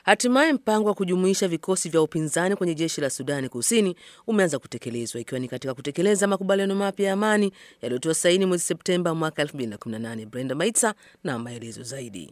Hatimaye mpango wa kujumuisha vikosi vya upinzani kwenye jeshi la Sudani Kusini umeanza kutekelezwa ikiwa ni katika kutekeleza makubaliano mapya ya amani yaliyotiwa saini mwezi Septemba mwaka 2018. Brenda Maitsa na maelezo zaidi.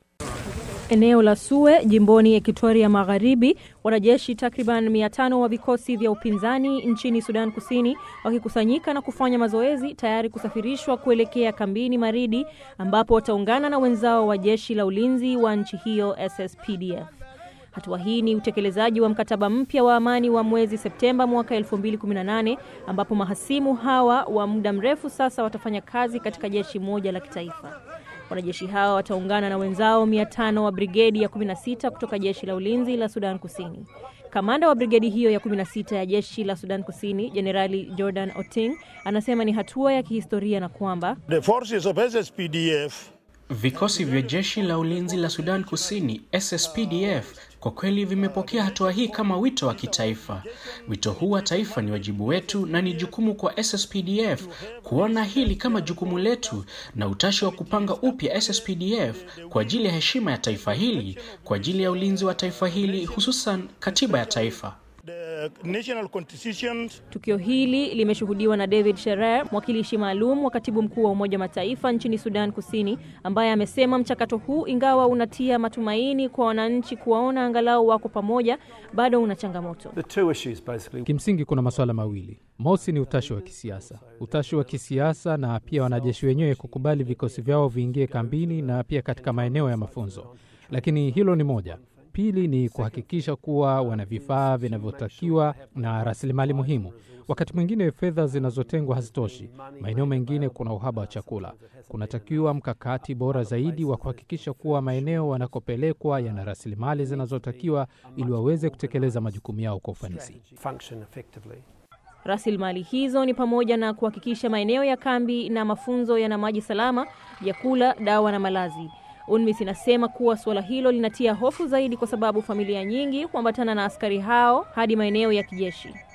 Eneo la Sue jimboni Ekuatoria Magharibi, wanajeshi takriban mia tano wa vikosi vya upinzani nchini Sudan Kusini wakikusanyika na kufanya mazoezi tayari kusafirishwa kuelekea kambini Maridi ambapo wataungana na wenzao wa jeshi la ulinzi wa nchi hiyo SSPDF. Hatua hii ni utekelezaji wa mkataba mpya wa amani wa mwezi Septemba mwaka 2018 ambapo mahasimu hawa wa muda mrefu sasa watafanya kazi katika jeshi moja la kitaifa. Wanajeshi hawa wataungana na wenzao 500 wa brigedi ya 16 kutoka jeshi la ulinzi la Sudan Kusini. Kamanda wa brigedi hiyo ya 16 ya jeshi la Sudan Kusini, Jenerali Jordan Oting, anasema ni hatua ya kihistoria na kwamba The forces of SSPDF Vikosi vya jeshi la ulinzi la Sudan Kusini SSPDF kwa kweli vimepokea hatua hii kama wito wa kitaifa. Wito huu wa taifa ni wajibu wetu na ni jukumu kwa SSPDF kuona hili kama jukumu letu na utashi wa kupanga upya SSPDF kwa ajili ya heshima ya taifa hili, kwa ajili ya ulinzi wa taifa hili, hususan katiba ya taifa. the national constitution Tukio hili limeshuhudiwa na David Sherer, mwakilishi maalum wa katibu mkuu wa Umoja wa Mataifa nchini Sudan Kusini, ambaye amesema mchakato huu, ingawa unatia matumaini kwa wananchi kuwaona angalau wako pamoja, bado una changamoto. The two issues basically. Kimsingi kuna masuala mawili. Mosi ni utashi wa kisiasa, utashi wa kisiasa na pia wanajeshi wenyewe kukubali vikosi vyao viingie kambini na pia katika maeneo ya mafunzo, lakini hilo ni moja. Pili ni kuhakikisha kuwa wana vifaa vinavyotakiwa na rasilimali muhimu. Wakati mwingine fedha zinazotengwa hazitoshi, maeneo mengine kuna uhaba wa chakula. Kunatakiwa mkakati bora zaidi wa kuhakikisha kuwa maeneo wanakopelekwa yana rasilimali zinazotakiwa ili waweze kutekeleza majukumu yao kwa ufanisi. function effectively. Rasilimali hizo ni pamoja na kuhakikisha maeneo ya kambi na mafunzo yana maji salama, vyakula, dawa na malazi. UNMISS inasema kuwa suala hilo linatia hofu zaidi kwa sababu familia nyingi huambatana na askari hao hadi maeneo ya kijeshi.